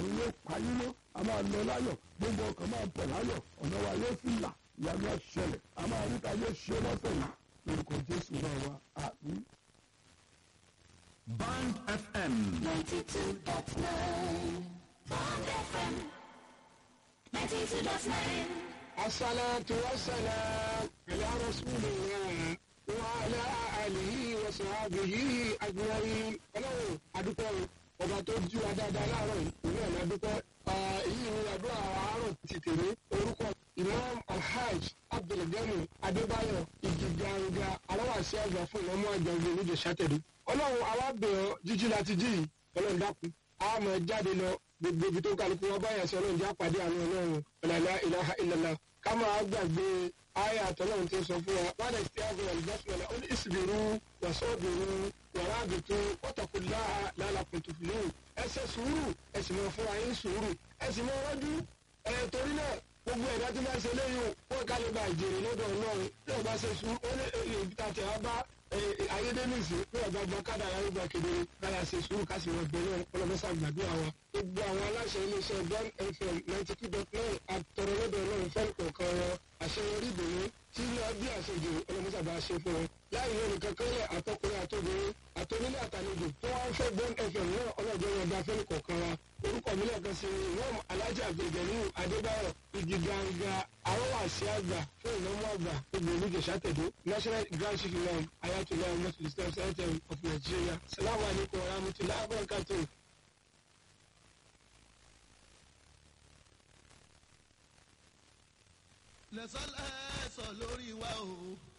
ọ̀run yóò payín mọ́ a máa lọ láyọ̀ gbogbo ọkàn máa bọ̀ láyọ̀ ọ̀nà wa yóò sì là ìyanu àṣẹlẹ̀ a máa rí ta yóò ṣe lọ́sẹ̀ yìí lórúkọ jésù náà wa àmín. Band FM. 92.9 Bond FM 92.9 الصلاة والسلام على رسول الله وعلى آله وصحبه أجمعين. Ọlọ́run adúpẹ́ o ọba tó jí wa dáadáa láàárọ̀ yìí ìlú ẹ̀ ládúpẹ́ èyí ni àdúrà àárọ̀ ti tèmi orúkọ Imam Alhaj Abdulgani Adébáyọ̀ Ìgìgàǹgà aláwàsí àgbà fún ìmọ̀mọ́ àgbà ìlú ìjọ sátẹ̀dé. Ọlọ́run àwa bẹ̀ ọ́ jíjí láti jí yìí Ọlọ́run dákun a máa jáde lọ gbogbo ibi tó kálukú wọn báyà sí Ọlọ́run jẹ́ àpàdé àánú Ọlọ́run ọ̀làlá ìlàhà ìlàlá ká máa gbàgbé ayé àtọ́lọ́run tó sọ fún wa wọ́n lè ṣe àgbẹ̀ ọ̀lùbọ́sọ̀lá ó ní ìsìbìrú wàsọ́ọ̀bìrú wàrà àbìtú wọ́tàkùnlá lálàkùntùfìlú ẹ ṣe sùúrù ẹ sì máa fún wa yín sùúrù ẹ sì máa rọ́jú ẹ torí náà gbogbo ẹ̀dá tí wọ́n ṣe léyìn wọ́n ká lè ba ìjèrè lọ́dọ̀ Ọlọ́run tí wọ́n bá ṣe sùúrù ó lè ibi tá a tẹ̀ wá bá ayédèmísì ní ọ̀gá gba kádà ayélujára kedere káyà ṣe sùúrù ká sì wọ́n gbẹ náà ọlọ́mọṣà gbàdúrà wa. gbogbo àwọn aláṣẹ iléeṣẹ́ Bond FM ninety two dot nine àtọ̀rọ̀ lọ́dọ̀ Ọlọ́run fẹ́ẹ́ kọ̀ọ̀kan wọn àṣeyọrí ìdùnnú tí ilé ọbí àṣejù ọlọ́mọṣà bá ṣe fún wọn. láì yóò nìkan kẹ́lẹ̀ àtọkùnrin àtobìnrin àtonílé àtàlejò tó wá ń fẹ́ Bond FM náà ọlọ́jọ́ wọn bá fẹ́ẹ́ kọ̀ọ̀kan wa. orúkọ mi lẹ́ẹ̀kan sí ìwọ́n alájà àgbègbè adébáyọ̀ igi ganga arọ́wàsí àgbà fún ìnáwó àgbà gbogbo olùjẹsà tẹ̀dó national grand chief imam ayatollah muslim islam center of nigeria salamu alaykum wa rahmatulah abarakatu. lẹ́sọ̀lẹ́sọ̀ lórí wa o